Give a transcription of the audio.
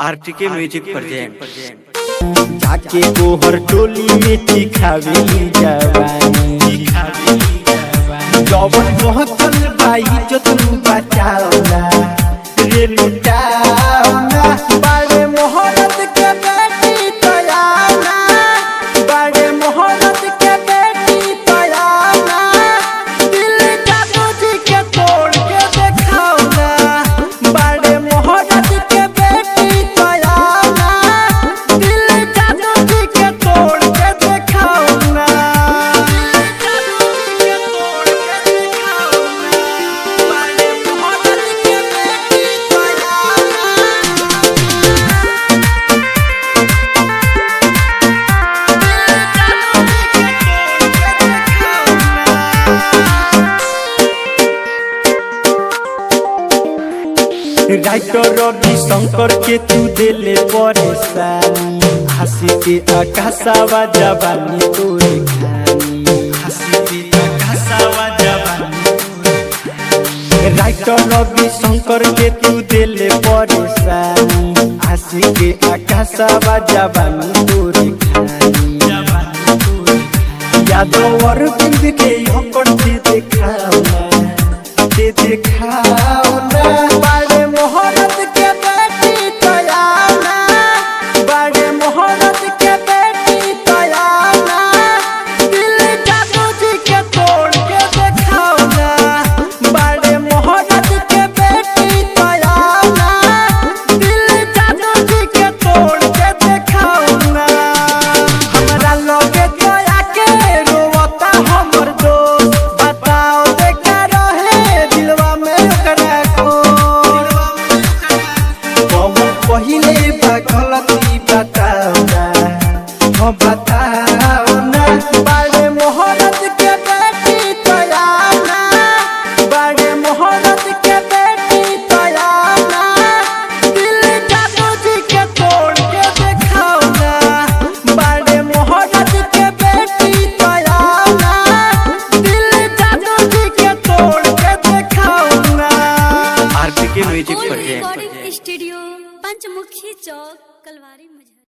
RTK music present जाके गोहर टोली में चिखावेली जवानी जवन पहुंचल बाई जो तू बचावना रे लुटावना बारे मोहरत के बेटी तयाना बारे मोहरत के बेटी तयाना दिल जादू जी के तोड़ के देखावना बारे मोहरत के बेटी तयाना दिल जादू जी के तोड़ के देखावना जादू जी के तोड़ के देखावना बारे मोहरत के बेटी तयाना राइटर रवि शंकर के तू दिले परेशानी हंसी के आकाशावा जवानी तोरे खानी हंसी के आकाशावा जवानी राइटर रवि शंकर के तू दिले परेशानी हंसी के आकाशावा जवानी तोरे खानी जवानी तोरे यादव और बिंद के होकर दे देखाओ ना दे देखाओ ना बड़े मोहरत के बेटी तयाना बड़े मोहरत के बेटी तयाना दिल जादू जी के तोड़ के देखाओ ना बड़े मोहरत के बेटी तयाना दिल जादू जी के तोड़ के देखाओ ना हमरा लगे दया के रोवता हमर दोस्त बताओ देखा रहे दिलवा में ओकरा को कौन पहिले बा गलती बताओ ना हो बताओ ना बड़े मोहरत के बेटी तयाना बड़े मोहरत के बेटी तयाना दिल जादू जी के तोड़ के देखाओ ना बड़े मोहरत के बेटी तयाना दिल जादू जी के तोड़ के देखाओ ना RTK music old present recording studio Panchmukhi चौक कलवारी मुझे